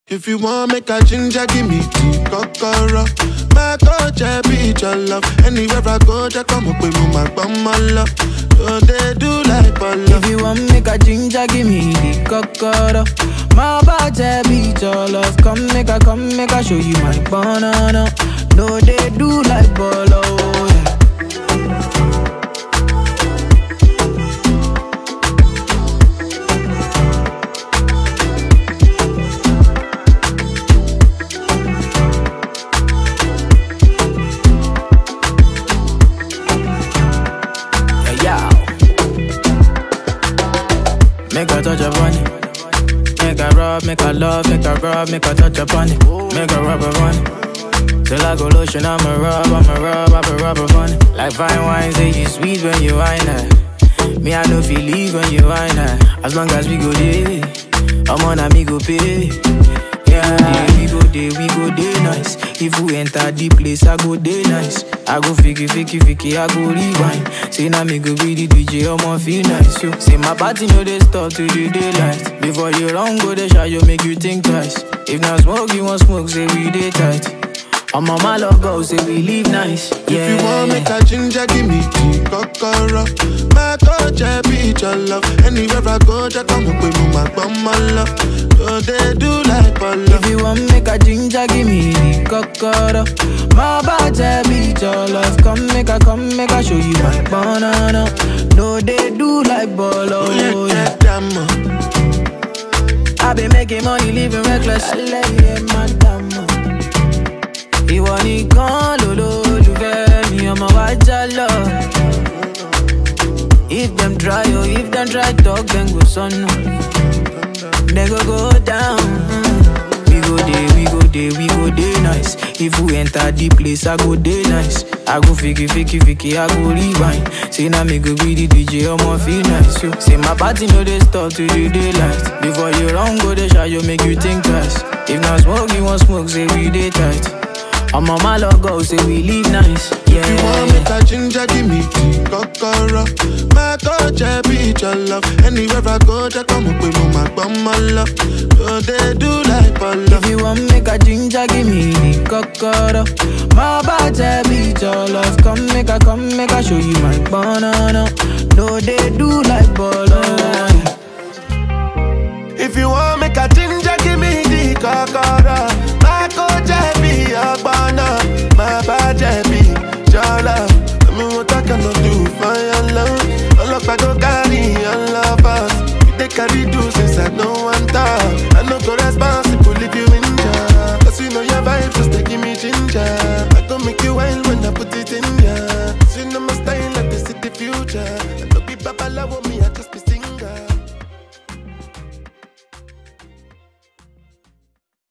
If you want make a ginger, give me tea, kokoro. My touch, I be your love. Anywhere I go, just come up with me, my bum, my love. So they do like bolo. If you want make a ginger, give me the cocoa. My body beat your love. Come make a, come make a show you my banana. No, they do like bolo. Yeah. Yeah, yeah. Make a touch upon it. Make a rub, make a love, make a rub, make a touch upon it. Make a rub upon it. Till I go lotion, I'ma rub, I'ma rub, I'ma rub upon it. Like fine wine, say you sweet when you wine her. Me, I know feel leave when you wine her. As long as we go there, I'm on a me go pay. Yeah, we go there, we go there nice. If we enter the place, I go there nice. I go fiki, fiki, fiki, I go rewind. Say now me go be the DJ, I'ma feel nice. Yo. Say my party no they stop to the daylight. Before you run, go the shot, you make you think twice. If not smoke, you want smoke, say we day tight. I'm on my logo, say we live nice. Yeah. If you want make a ginger, give me tea, kokoro. My touch, I be your love. Anywhere I go, just come up with me, my bum, my love. So they do like bolo. If you want make a ginger, give me the cocoa. My body beat your love. Come make a, come make a show you my banana. No, they do like bolo. Oh, yeah, Yeah. get them, uh. I been making money, living reckless. Alẹ́ madam. Ìwọ nìkan lolólùfẹ́ mi, ọmọ wa já lọ. If them try, oh, if them try talk, then go sọnù. They go go down. We go there, we go there, we go there nice. If we enter the place, I go there nice. I go fiki, fiki, fiki, I go rewind. Say now me go be the DJ, I'ma feel nice. Yo. Say my party no they stop to the daylight. Before you run, go the shot, you make you think twice. If not smoke, you want smoke, say we day tight. I'm on my logo, say we live nice. Yeah. If you want make a ginger, give me tea, kokoro. My touch, I be your love. Anywhere I go, just come up with me, my bum, my love. So they do like bolo. If you want make a ginger, give me the cocoa. My body beat your love. Come make a, come make a show you my banana. No, they do like bolo.